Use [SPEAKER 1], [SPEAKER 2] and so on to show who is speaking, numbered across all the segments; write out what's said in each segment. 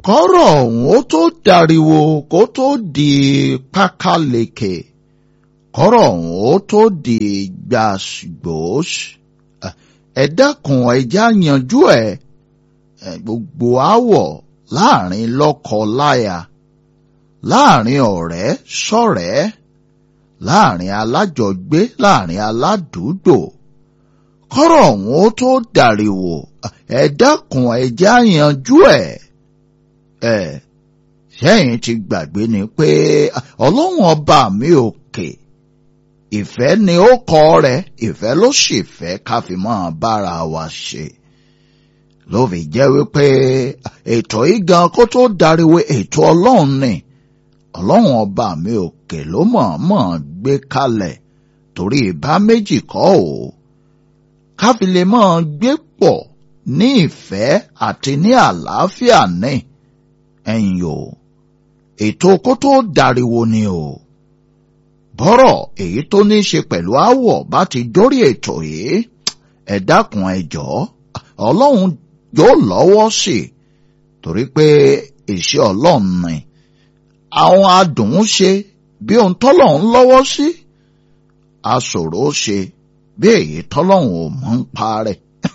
[SPEAKER 1] kọ́rọ̀ ọ̀hún ó tó dariwo kó tó di pákáleke kọ́rọ̀ ọ̀hún ó tó di gbàgbós ẹ dákun ẹjá yanjú ẹ gbogbo àwọ̀ láàrin lọ́kọ-láya láàrin ọ̀rẹ́ sọ̀rẹ́ láàrin alájọgbé láàrin aládùúgbò kọ́rọ̀ ọ̀hún ó tó dàríwò ẹ dákun ẹjá yanjú ẹ ẹ sẹ́yìn ti gbàgbé ni pé ọlọ́run ọba mi òkè ìfẹ́ ni ó kọ rẹ̀ ìfẹ́ ló sì fẹ́ ká fi máa bára wa ṣe ló fi jẹ́ wípé ètò yìí gan kó tó dariwo ètò ọlọ́run ni ọlọ́run ọba mi òkè ló mọ̀ọ́mọ̀ gbé kalẹ̀ torí ìbá méjì kọ́ ò ká fi lè máa gbé pọ̀ ní ìfẹ́ àti ní àlàáfíà ní ẹ̀yìn o ètò kó tó dariwo ni o bọ́rọ̀ èyí tó ní í ṣe pẹ̀lú àwọ̀ bá ti dórí ètò yìí ẹ dákun ẹ jọ̀ọ́ ọlọ́run yóò lọ́wọ́ sí i torí pé iṣẹ́ ọlọ́run ni àwọn adùn ún ṣe bí ohun tọ́lọ́run lọ́wọ́ sí aṣòro ṣe bí èyí tọ́lọ́run ò mọ̀ ń parẹ́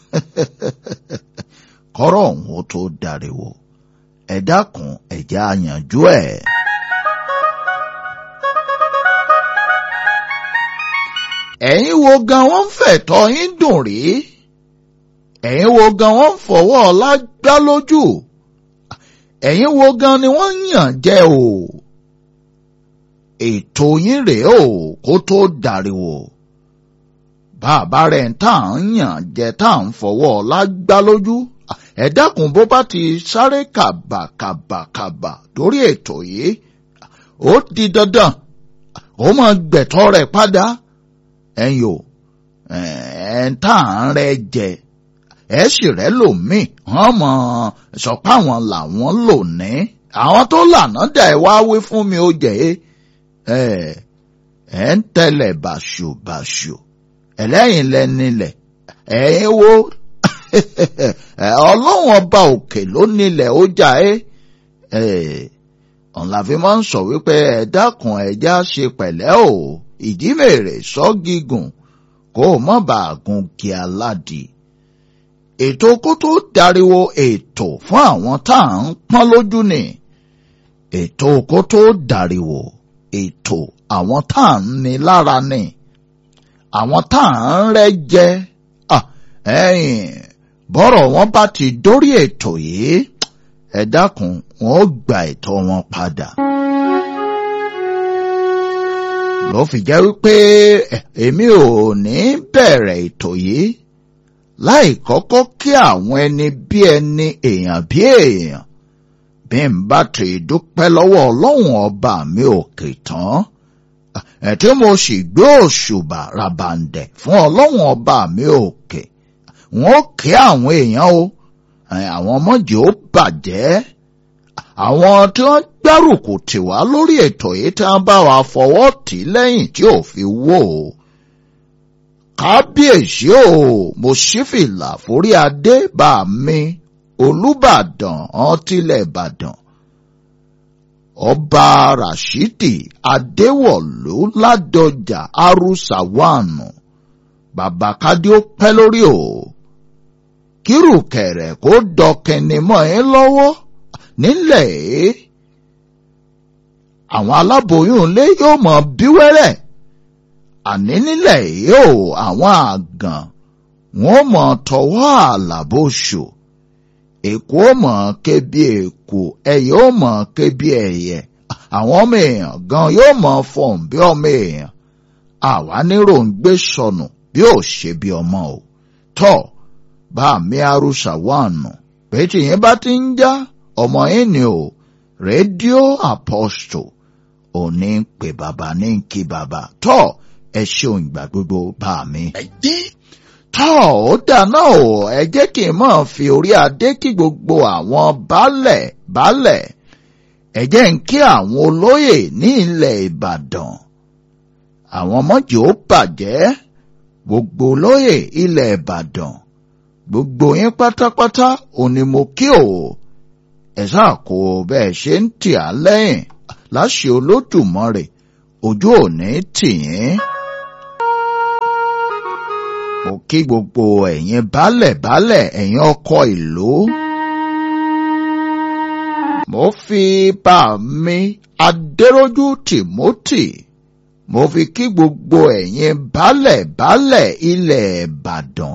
[SPEAKER 1] kọ́rọ̀ ọ̀hún ó tó dariwo ẹ dákun ẹ jẹ́ á yanjú ẹ̀. ẹ̀yin wo gan wọ́n ń fẹ̀tọ́ yín dùn rí ẹ̀yin wo gan wọ́n ń fọwọ́ ọlá gbá lójú ẹ̀yin wo gan ni wọ́n ń yàn jẹ o ètò yín rèé o kó tó dàríwò bàbá rẹ̀ ń tà ń yàn jẹ tá à ń fọwọ́ ọlá gbá lójú ẹ dákun bó bá ti sáré kàbàkàbàkàbà lórí ètò yìí ó di dandan ó máa gbẹ̀tọ́ rẹ̀ padà ẹ̀yin o ẹ̀ ń tà ń rẹ jẹ ẹ̀ sì rẹ́ lòmíì wọ́n mọ̀ sọ pé àwọn làwọn lò ní àwọn tó lànà dà ẹ̀ wá wí fún mi ó jẹ́ ẹ̀ ẹ̀ ń tẹ̀lẹ̀ bàṣubàṣu ẹlẹ́yìn lẹ́nilẹ̀ ẹ̀ wo ọlọ́run ọba òkè ló nílẹ̀ ó jà ẹ́ ọ̀nà àfi máa ń sọ wípé ẹ dákun ẹja ṣe pẹ̀lẹ́ o ìjímèrè sọ gígùn kó o mọ̀ bá gun kí aládì. ètò kó tó dariwo ètò fún àwọn tá à ń pọ́n lójú ni ètò kó tó dariwo ètò àwọn tá à ń ní lára ni àwọn tá à ń rẹ́ jẹ ẹ̀yìn bọ́rọ̀ wọn bá ti dórí ètò yìí ẹ dákun wọn ó gba ẹ̀tọ́ wọn padà. ló fi jẹ́ wípé èmi ò ní bẹ̀rẹ̀ ètò yìí láì kọ́kọ́ kí àwọn ẹni bí ẹni èèyàn bí èèyàn bí n bá ti dúpẹ́ lọ́wọ́ ọlọ́run ọba mi òkè tán ẹ̀ tí mo sì gbé òṣùbà ràbàǹdẹ̀ fún ọlọ́run ọba mi òkè wọn ó kí àwọn èèyàn o àwọn ọmọdé ó bàjẹ́ àwọn tí wọ́n gbárùkù tì wá lórí ètò yìí tí wọ́n bá wa fọwọ́ tì lẹ́yìn tí ò fi wó o. kábíyèsí o mo ṣífìlà forí adé bá mi olùbàdàn ọtílẹ̀ ìbàdàn ọba rashidi adéwọ̀lú ládọjà arúsàwánù bàbá kádé ó pẹ́ lórí o kírù kẹ̀rẹ̀ kó dọkẹni mọ́ ẹ lọ́wọ́ nílẹ̀ èé àwọn aláboyún ilé yóò mọ bí wẹ́rẹ́ àní nílẹ̀ èé o àwọn àgàn wọn mọ tọwọ́ àlàbòṣù èkó mọ ké bí èkó ẹyẹ ó mọ ké bí ẹyẹ àwọn ọmọ èèyàn gan yóò mọ fọhùn bí ọmọ èèyàn àwa nírò ń gbé sọnù bí ò ṣe bí ọmọ o tọ bá mi arúṣà wà nù pé tìyẹn bá ti ń já ọmọ yín ni o rédíò apostle òní ń pè bàbá ní kí bàbá tọ ẹ ṣeun ìgbà gbogbo bá mi. ẹ dé tọ́ ó dáná o ẹ jẹ́ kí n máa fi orí adé kí gbogbo àwọn baálẹ̀ baálẹ̀ ẹ jẹ́ ń kí àwọn olóyè ní ilẹ̀ Ìbàdàn àwọn mọ́jì ó bàjẹ́ gbogbo olóyè ilẹ̀ Ìbàdàn gbogbo yín pátápátá òní mo kí o ẹ sáà kó bẹ́ẹ̀ ṣe ń tì á lẹ́yìn láṣẹ olódùmarè ojú òní tì yín. mo kí gbogbo ẹ̀yin baálẹ̀ baálẹ̀ ẹ̀yin ọkọ ìlú. mo fi bá mi adéròjú tìmọ́tì mo fi kí gbogbo ẹ̀yin baálẹ̀ baálẹ̀ ilẹ̀ ìbàdàn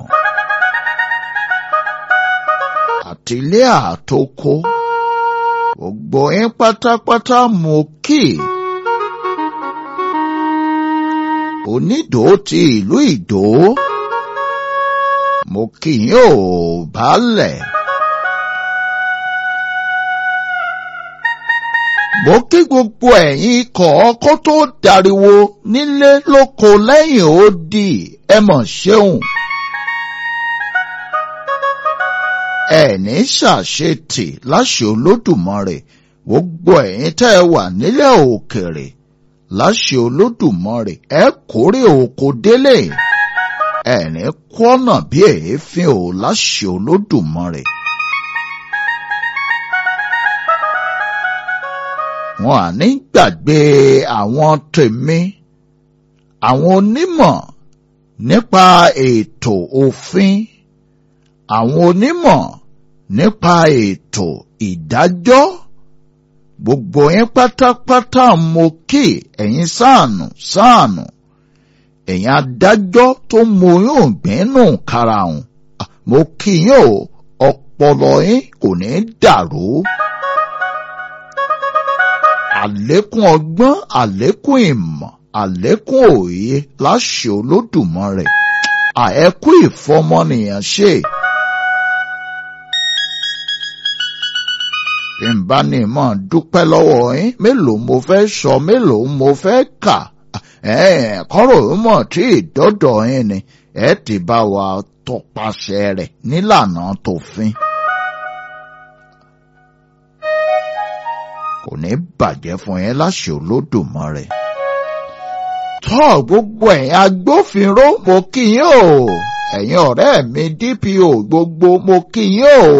[SPEAKER 1] àtìlé àtòkò gbogbo yín pátápátá mo kí onídò ti ìlú ìdó mo kí yín ò baálẹ̀. mo kí gbogbo ẹ̀yin ikọ̀ ọkọ́ tó dariwo nílé lóko lẹ́yìn odi ẹ mọ̀ ṣeun. ẹ̀ní ṣàṣetì láṣẹ olódùmarè gbogbo ẹ̀yin tẹ́ ẹ wà nílẹ̀ òkèrè láṣẹ olódùmarè ẹ kórè oko délé ẹ̀ní kọ́nà bí èéfín ò láṣẹ olódùmarè. wọn à ní gbàgbé àwọn tèmi àwọn onímọ̀ nípa ètò òfin àwọn onímọ̀ nípa ètò ìdájọ́ gbogbo yín pátápátá mo kí ẹ̀yin sáànù sáànù ẹ̀yin adájọ́ tó mú yóò gbẹ́nù karahun mo kí yín o ọpọlọ yín kò ní dàrú àlékún ọgbọ́n àlékún ìmọ̀ àlékún òye láṣẹ olódùmarè àẹ́kú ìfọmọnìyàn ṣe. bí n bá ní mọ̀ dúpẹ́ lọ́wọ́ yín mélòó mo fẹ́ sọ mélòó mo fẹ́ kà kọ́rọ̀ mọ̀ tí ìdọ́dọ̀ yín ni ẹ ti bá wa tọpasẹ̀ rẹ̀ nílànà tòfin. kò ní bàjẹ́ fún yín láṣẹ olódùmarè. tọ́ gbogbo ẹ̀yin agbófinró mo kí yín o ẹ̀yin ọ̀rẹ́ mi DPO gbogbo mo kí yín o.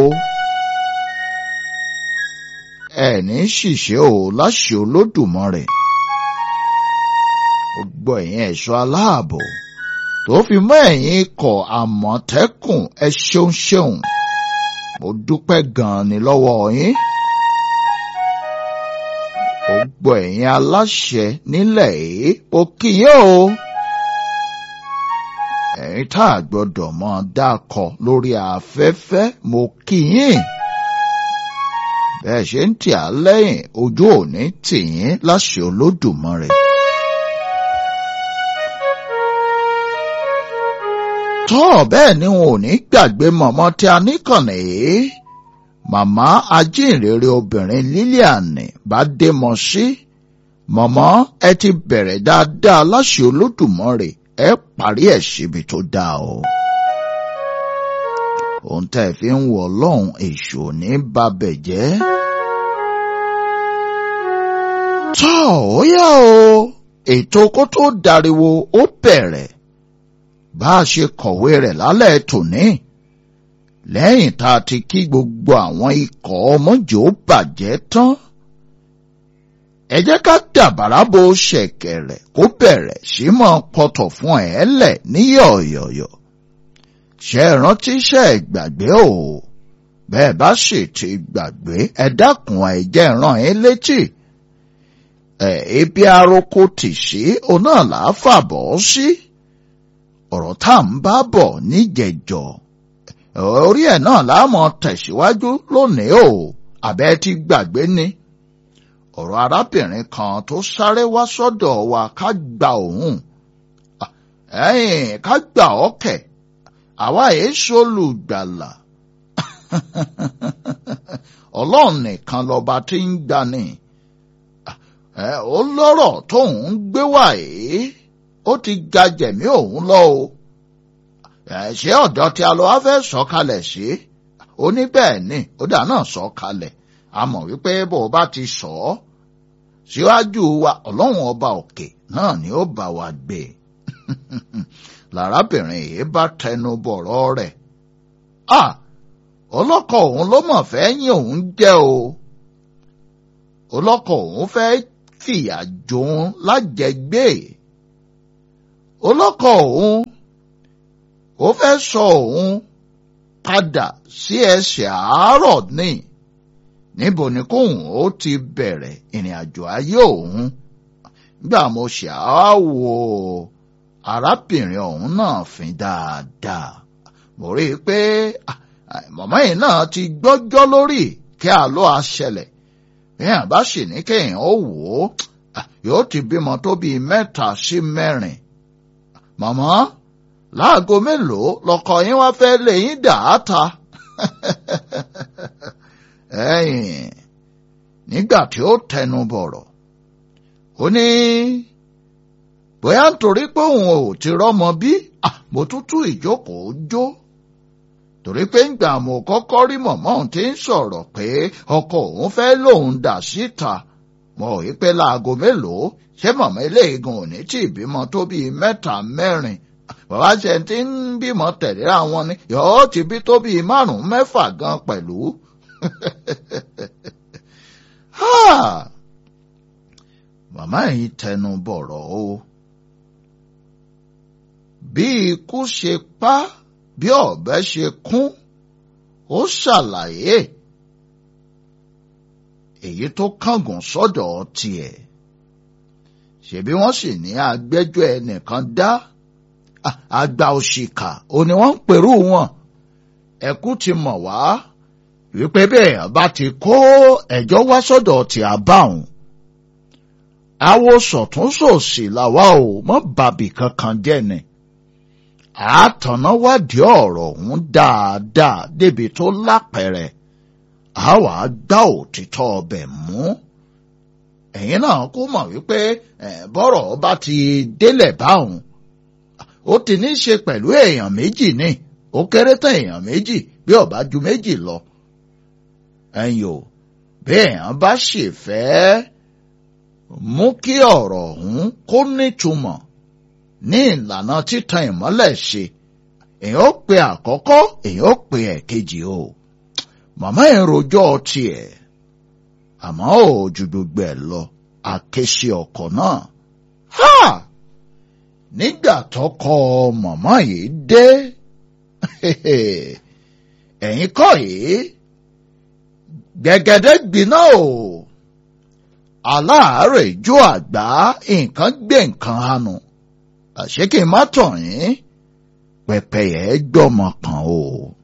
[SPEAKER 1] ẹ̀ní ṣìṣe o láṣẹ olódùmarè. gbogbo ẹ̀yin ẹ̀ṣọ́ aláàbò tó fi mọ́ ẹ̀yin ikọ̀ àmọ̀tẹ́kùn ẹ ṣeun ṣeun mo dúpẹ́ gan-an ni lọ́wọ́ yín gbogbo ẹ̀yin aláṣẹ nílẹ̀ yìí ó kí yín o. ẹ̀yin tá a gbọ́dọ̀ mọ dákọ̀ lórí afẹ́fẹ́ mo kí yín. bẹ́ẹ̀ ṣe ń tì á lẹ́yìn ojú òní tì yín láṣẹ olódùmarè. tọ́ bẹ́ẹ̀ ni wọn ò ní gbàgbé mọ̀mọ́ tí a níkànnì yìí màmá ajínrere obìnrin Lilian Bádémọsí mọ̀mọ́ ẹ ti bẹ̀rẹ̀ dáadáa láṣẹ Olódùmarè ẹ parí ẹ̀ síbi tó dáa o. ohun tẹ́ ẹ fi ń wọ ọlọ́run èṣù ní babẹ̀ jẹ́. tọ́ ó yá o ètò kó tó dariwo ó bẹ̀rẹ̀ bá a ṣe kọ̀wé rẹ̀ lálẹ́ tòní lẹ́yìn tá a ti kí gbogbo àwọn ikọ̀ ọmọjò bàjẹ́ tán. ẹ jẹ́ ká dàbàrà bo ṣẹ̀kẹ̀rẹ̀ kó bẹ̀rẹ̀ sí mọ́ pọ̀tọ̀ fún ẹ̀ lẹ̀ ní yọ̀yọ̀yọ̀. ṣe é rántí ṣe é gbàgbé o bẹ́ẹ̀ bá sì ti gbàgbé ẹ dákun ẹ jẹ́ rán ẹ létí. ẹ ebi aroko tì sí òun náà là á fàbọ̀ sí. ọ̀rọ̀ tá à ń bá bọ̀ níjẹ̀jọ́ orí ẹ̀ náà láàmọ̀ tẹ̀síwájú lónìí o àbẹ́ ti gbàgbé ni ọ̀rọ̀ arábìnrin kan tó sáré wá sọ́dọ̀ wa ká gba òun ẹ̀yìn ká gbà ọ́ kẹ̀ àwa èé ṣolùgbàlà ọlọ́run nìkan lọ́ba tí ń gbani ó lọ́rọ̀ tóun ń gbé wá yìí ó ti ga jẹ̀mí òun lọ o ṣé ọ̀dọ́ tí a lọ wá fẹ́ sọ kalẹ̀ sí ó ní bẹ́ẹ̀ ni ó dà náà sọ kalẹ̀ a mọ̀ wípé bó o bá ti sọ ọ́ síwájú wa ọlọ́run ọba òkè náà ni ó bá wa gbé lárábìnrin yìí bá tẹnu bọ̀rọ̀ rẹ̀ a ọlọ́kọ òun ló mọ̀ fẹ́ yín òun jẹ́ o ọlọ́kọ òun fẹ́ fìyà jòun lájẹgbé ọlọ́kọ òun ó fẹ́ sọ òun padà sí ẹsẹ̀ àárọ̀ ní níbo ni kóun ó ti bẹ̀rẹ̀ ìrìn àjò ayé òun gbà mo ṣàwò arábìnrin ọ̀hún náà fín dáadáa mo rí i pé mọ̀mọ́ yìí náà ti gbọ́jọ́ lórí kí àlọ́ àṣẹlẹ̀ èèyàn bá sì ní kéèyàn ó wò ó yóò ti bímọ tó bíi mẹ́ta sí mẹ́rin mọ̀mọ́ láago mélòó lọkọ yín wá fẹ́ lè yín dà á ta ẹ̀yìn nígbà tí ó tẹnu bọ̀rọ̀ ó ní bóyá nítorí pé òun ò ti rọ́mọ bí mo tútù ìjókòó jó torí pé ńgbà mo kọ́kọ́ rí mọ̀mọ́ òun ti ń sọ̀rọ̀ pé ọkọ òun fẹ́ lòun dà síta mo rí pé láago mélòó ṣé mọ̀mọ́ eléegun ò ní tí ìbímọ tó bíi mẹ́ta mẹ́rin bàbá ṣe ti ń bímọ tẹ̀lé àwọn ni yọ̀ọ́ ti bí tó bíi márùn-ún mẹ́fà gan pẹ̀lú. màmá yìí tẹnu bọ̀rọ̀ o bí ikú ṣe pa bí ọ̀bẹ ṣe kún ó ṣàlàyé èyí tó kángun sọ́dọ̀ tiẹ̀ ṣebí wọ́n sì ní agbẹ́jọ́ ẹnìkan dá àgbà òṣìkà ò ní wọ́n ń pèrú wọn ẹkú ti mọ̀ wá wípé bẹ́ẹ̀ bá ti kó ẹjọ́ wá sọ́dọ̀ tí a bá òun àwo sọ̀túnṣòsì làwa ò mọ́ bàbí kankan jẹ́ ni àátọ̀nà wádìí ọ̀rọ̀ ọ̀hún dáadáa débi tó lápẹ̀rẹ̀ àwa gbá òtítọ́ ọbẹ̀ mú ẹ̀yin náà kó mọ̀ wípé bọ́rọ̀ bá ti délẹ̀ báwọn ó ti ní í ṣe pẹ̀lú èèyàn méjì ni ó kéré tán èèyàn méjì bí ó bá ju méjì lọ ẹ̀yin o bí èèyàn bá sì fẹ́ mú kí ọ̀rọ̀ ọ̀hún kó nítumọ̀ ní ìlànà títan ìmọ́lẹ̀ ṣe èèyàn ó pe àkọ́kọ́ èèyàn ó pe ẹ̀kejì o màmá ẹ̀ rojọ́ tiẹ̀ àmọ́ ò ju gbogbo ẹ̀ lọ àkéṣe ọkọ̀ náà ha nígbà tọkọ màmá yìí dé ẹ̀yin kọ́ yìí gbẹ̀gẹ̀dẹ̀ gbiná o aláàárẹ̀ ijó àgbá nǹkan gbé nǹkan hànú àṣé kí n má tàn yín pẹpẹyẹ gbọmọ kan o.